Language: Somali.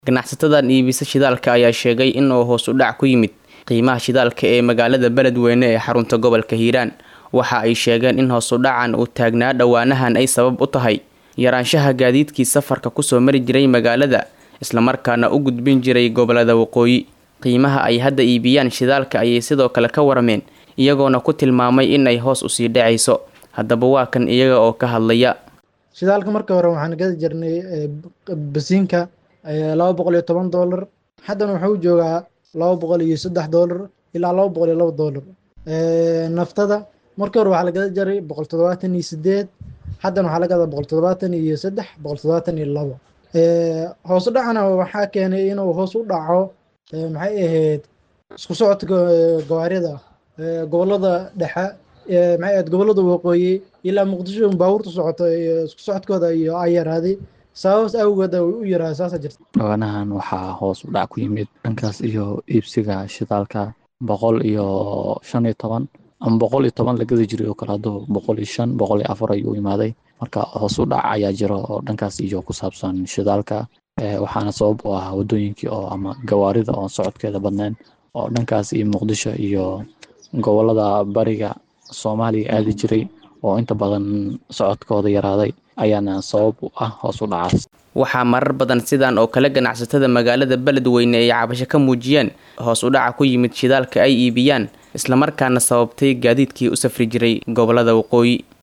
Ganacsatadan iibisa shidaalka ayaa sheegay in uu hoos u dhac ku yimid qiimaha shidaalka ee magaalada Beledweyne ee xarunta gobolka Hiiraan. Waxa ay sheegeen in hoos u dhacan uu taagnaa dhowaanahan ay sabab u tahay yaraanshaha gaadiidkii safarka kusoo mari jiray magaalada isla markaana u gudbin jiray gobolada waqooyi. Qiimaha ay hadda iibiyaan shidaalka ayay sidoo kale ka warameen iyagoona ku tilmaamay in ay hoos usii dhacayso. Haddaba waa kan iyaga oo ka hadlaya. shidaalka marka hore waxaan gadi jirnay eh, basiinka eh, laba boqol iyo toban doolar haddana wuxuu joogaa laba boqol iyo saddex doolar ilaa laba boqol iyo laba doolar Eh, naftada markii hore waxaa la gada jiray boqol toddobaatan iyo sideed haddana waxaa la gadaa boqol toddobaatan iyo saddex boqol toddobaatan iyo labo Eh, hoos u dhacana waxaa keenay inuu hoos u dhaco eh, maxay ahayd isku socodka eh, gawaarida eh, gobolada dhexe eh, maxay ahayd gobolada waqooyi ilaa muqdisho baabuurta socoto iyo isku socodkooda iyo ay yaraaday sababas awgeed ay u yaraaday saasa jirta dhawaanahan waxaa hoos u dhac ku yimid dhankaas iyo iibsiga shidaalka boqol iyo shan iyo toban ama boqol iyo toban la gadi jiray oo kale hadduu boqol iyo shan boqol iyo afar ayuu imaaday marka hoos u dhac ayaa jiro oo dhankaas iyo ku saabsan shidaalka Eh, waxaana sabab u ah wadooyinkii oo ama gawaarida oo socodkeeda badnayn oo dhankaas iyo muqdisho iyo gobolada bariga soomaaliya aadi jiray oo inta badan socodkooda yaraaday ayaana sabab u ah hoos u dhacaas Waxaa marar badan sidan oo kale ganacsatada magaalada Beledweyne ay cabasho ka muujiyeen hoos u dhaca ku yimid shidaalka ay iibiyaan isla markaana sababtay gaadiidkii u safri jiray gobolada waqooyi.